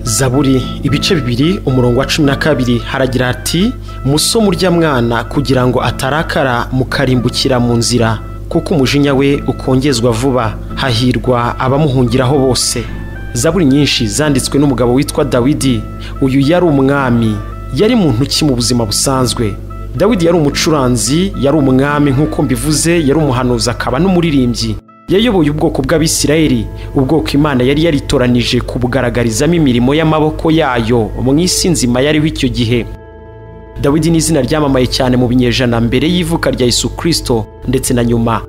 zaburi ibice bibiri umurongo wa cumi na kabiri haragira hati muso murya mwana kugira ngo atarakara mukarimbukira mu nzira kuko umujinya we ukongezwa vuba hahirwa abamuhungiraho bose zaburi nyinshi zanditswe n'umugabo witwa dawidi uyu yari umwami yari muntu ki mu buzima busanzwe dawidi yari umucuranzi yari umwami nk'uko mbivuze yari umuhanuzi akaba n'umuririmbyi yayoboye ubwoko bw'abisirayeli ubwoko imana yari yaritoranije kubugaragarizamo imirimo y'amaboko yayo mu isi nzima yariho icyo gihe dawidi ni izina ryamamaye cyane mu binyejana mbere y'ivuka rya Yesu kirisito ndetse na nyuma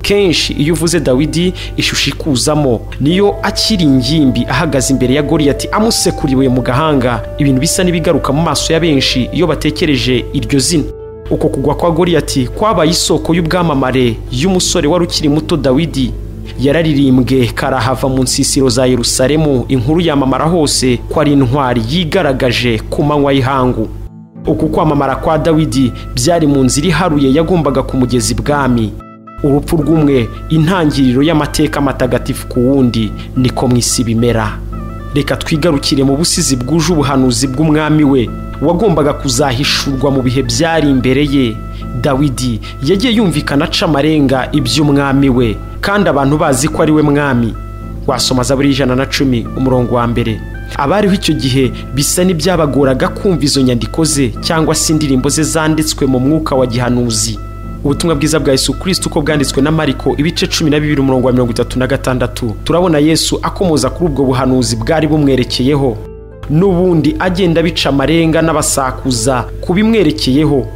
kenshi iyo uvuze dawidi ishusho ikuzamo niyo akiri ingimbi ahagaze imbere ya goriyati amusekuriwe mu gahanga ibintu bisa n'ibigaruka mu maso ya benshi iyo batekereje iryo zina uko kugwa kwa goriyati kwabaye isoko y'ubwamamare y'umusore wari ukiri muto dawidi yararirimbwe karahava mu nsisiro za yerusalemu inkuru yamamara hose ko ari intwari yigaragaje ku manywa y'ihangu uku kwamamara kwa dawidi byari mu nzira iharuye yagombaga kumugeza ibwami urupfu rw'umwe intangiriro y'amateka matagatifu ku wundi niko mu isi bimera reka twigarukire mu busizi bwuje ubuhanuzi bw'umwami we wagombaga kuzahishurwa mu bihe byari imbere ye dawidi yagiye yumvikana aca amarenga iby'umwami we kandi abantu bazi ko ari we mwami wasoma zaburi ijana na cumi umurongo wa mbere abariho icyo gihe bisa n'ibyabagoraga kumva izo nyandiko ze cyangwa se indirimbo ze zanditswe mu mwuka wa gihanuzi ubutumwa bwiza bwa Yesu kirisiti uko bwanditswe na mariko ibice cumi na bibiri umurongo wa mirongo itatu na gatandatu turabona yesu akomoza kuri ubwo buhanuzi bwari bumwerekeyeho n'ubundi agenda abica amarenga n'abasakuza kubimwerekeyeho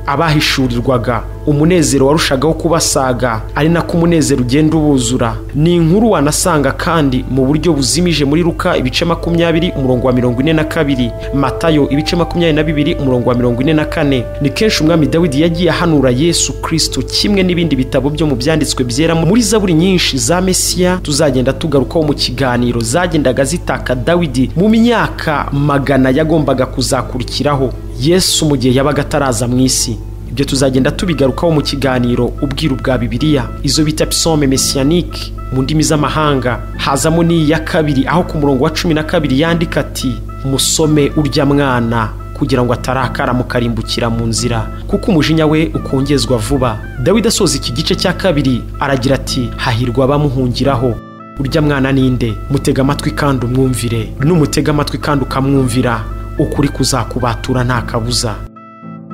abahishurirwaga umunezero warushagaho kubasaga ari nako umunezero ugenda ubuzura ni inkuru wanasanga kandi mu buryo buzimije muri ruka ibice makumyabiri umurongo wa mirongo ine na kabiri matayo ibice makumyabiri na bibiri umurongo wa mirongo ine na kane ni kenshi umwami dawidi yagiye ahanura yesu kirisito kimwe n'ibindi bitabo byo mu byanditswe byera muri zaburi nyinshi za mesiya tuzagenda tugarukaho mu kiganiro zagendaga zitaka dawidi mu myaka magana yagombaga kuzakurikiraho yesu mu gihe yabaga ataraza mu isi ibyo tuzagenda tubigarukaho mu kiganiro ubwiru bwa bibiliya izo bita pisome mesiyanike mu ndimi z'amahanga hazamo n'iya kabiri aho ku murongo wa cumi na kabiri yandika ati musome urya mwana kugira ngo atarakara mukarimbukira mu nzira kuko umujinya we ukongezwa vuba dawidi asoza iki gice cya kabiri aragira ati hahirwa abamuhungiraho urya mwana ninde mutega amatwi kandi umwumvire n'umutega amatwi kandi ukamwumvira ukuri kuzakubatura nta kabuza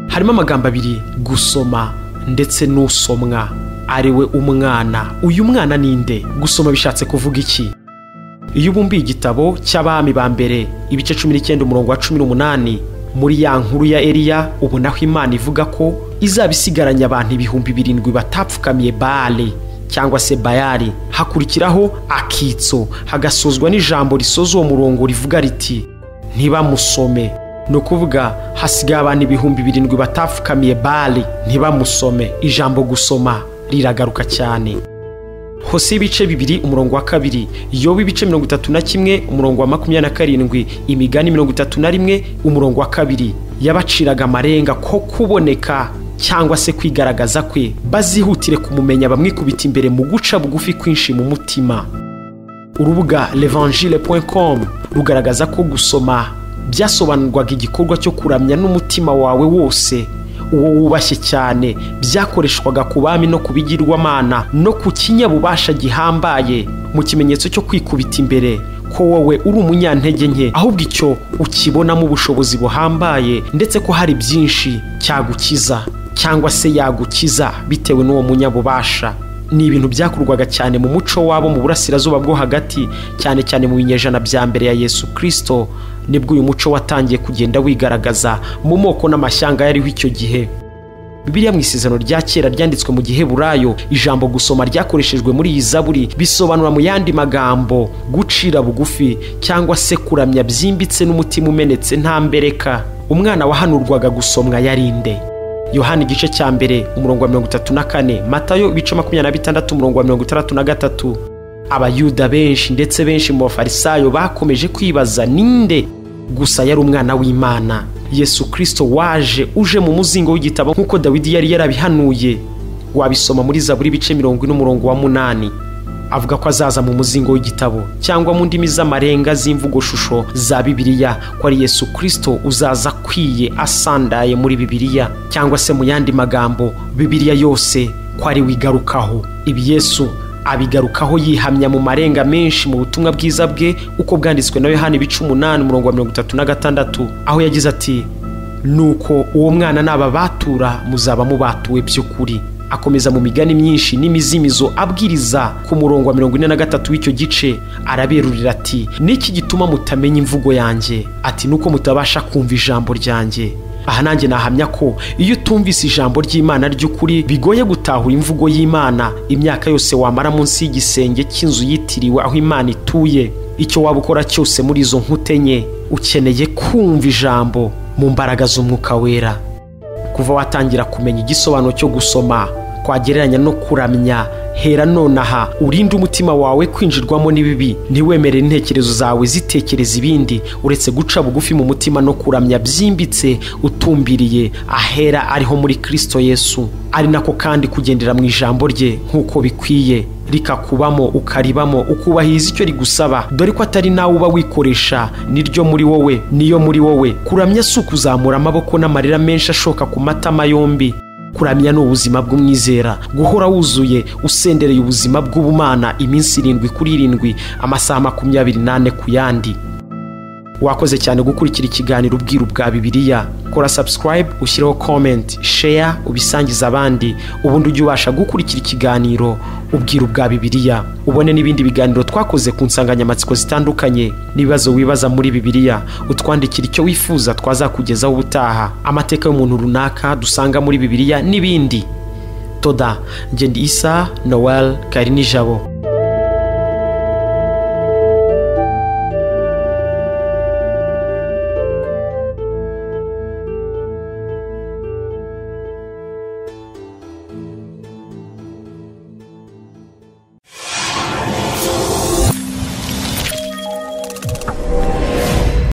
harimo amagambo abiri gusoma ndetse n'usomwa ariwe umwana uyu mwana ninde gusoma bishatse kuvuga iki iyo ubumbiye igitabo cy'abami ba mbere ibice cumi n'icyenda umurongo wa cumi n'umunani muri ya nkuru ya eriya ubonaho imana ivuga ko izaba isigaranye abantu ibihumbi birindwi batapfukamiye bare cyangwa se bayari hakurikiraho akitso hagasozwa n'ijambo risoza uwo murongo rivuga riti ntibamusome ni ukuvuga hasigaye abantu ibihumbi birindwi batapfukamiye bare ntibamusome ijambo gusoma riragaruka cyane hose ibice bibiri umurongo wa kabiri yoba ibice mirongo itatu na kimwe umurongo wa makumyabiri na karindwi imigani mirongo itatu na rimwe umurongo wa kabiri yabaciraga amarenga ko kuboneka cyangwa se kwigaragaza kwe bazihutire kumumenya bamwikubita imbere mu guca bugufi kwinshi mu mutima urubuga levangile com rugaragaza ko gusoma byasobanurwaga igikorwa cyo kuramya n'umutima wawe wose uwo wubashye cyane byakoreshwaga ku bami no ku bigirwamana no ku kinyabubasha gihambaye mu kimenyetso cyo kwikubita imbere ko wowe uri umunyantege nke ahubwo icyo ukibonamo ubushobozi buhambaye ndetse ko hari byinshi cyagukiza cyangwa se yagukiza bitewe n'uwo munyabubasha ni ibintu byakorwaga cyane mu muco wabo mu burasirazuba bwo hagati cyane cyane mu binyejana bya mbere ya yesu kirisito nibwo uyu muco watangiye kugenda wigaragaza mu moko n'amashyanga yariho icyo gihe biriya mu isezerano rya kera ryanditswe mu gihe burayo ijambo gusoma ryakoreshejwe muri iyi zaburi bisobanura mu yandi magambo gucira bugufi cyangwa se kuramya byimbitse n'umutima umenetse nta mbereka umwana wahanurwaga gusomwa yari nde yohani igice cya mbere umurongo wa mirongo itatu na kane matayo ibice makumyabiri na bitandatu umurongo wa mirongo itandatu na gatatu abayuda benshi ndetse benshi mu bafarisayo bakomeje kwibaza ninde gusa yari umwana w'imana yesu kirisito waje uje mu muzingo w'igitabo nk'uko dawidi yari yarabihanuye wabisoma muri zaburi ibice mirongo ine umurongo wa munani avuga ko azaza mu muzingo w'igitabo cyangwa mu ndimi z'amarenga z'imvugoshusho za bibiliya ko ari yesu kirisito uzaza akwiye asandaye muri bibiliya cyangwa se mu yandi magambo bibiliya yose ko ari we igarukaho ibi yesu abigarukaho yihamya mu marenga menshi mu butumwa bwiza bwe uko bwanditswe na yohani ibice umunani umurongo wa mirongo itatu na gatandatu aho yagize ati nuko uwo mwana n'aba batura muzaba mubatuwe by'ukuri akomeza mu migani myinshi n'imizimizo abwiriza ku murongo wa mirongo ine na gatatu w'icyo gice araberurira ati niki gituma mutamenya imvugo yanjye ati nuko mutabasha kumva ijambo ryanjye aha nanjye nahamya ko iyo utumvise ijambo ry'imana ry'ukuri bigoye gutahura imvugo y'imana imyaka yose wamara munsi y'igisenge cy'inzu yitiriwe aho imana ituye icyo waba ukora cyose muri izo nkute nke ukeneye kumva ijambo mu mbaraga z'umwuka wera kuva watangira kumenya igisobanuro cyo gusoma kwagereranya no kuramya hera nonaha urinde umutima wawe kwinjirwamo n'ibibi ntiwemere intekerezo zawe zitekereza ibindi uretse guca bugufi mu mutima no kuramya byimbitse utumbiriye ahera ariho muri kirisito yesu ari nako kandi kugendera mu ijambo rye nk'uko bikwiye rikakubamo ukaribamo ukubahiriza icyo rigusaba dore ko atari nawe uba wikoresha niryo muri wowe niyo muri wowe kuramya si ukuzamura amaboko n'amarira menshi ashoka ku matama yombi kuramya ni ubuzima bw'umwizera guhora wuzuye usendereye ubuzima bw'ubumana iminsi irindwi kuri irindwi amasaha makumyabiri n'ane ku yandi wakoze cyane gukurikira ikiganiro ubwiru bwa bibiliya kora subscribe ushyireho comment share ubisangize abandi ubundi ujye ubasha gukurikira ikiganiro ubwiru bwa bibiliya ubone n'ibindi biganiro twakoze ku nsanganyamatsiko zitandukanye n'ibibazo wibaza muri bibiliya utwandikira icyo wifuza twazakugezaho ubutaha amateka y'umuntu runaka dusanga muri bibiliya n'ibindi toda ngende isa noel kari nijabo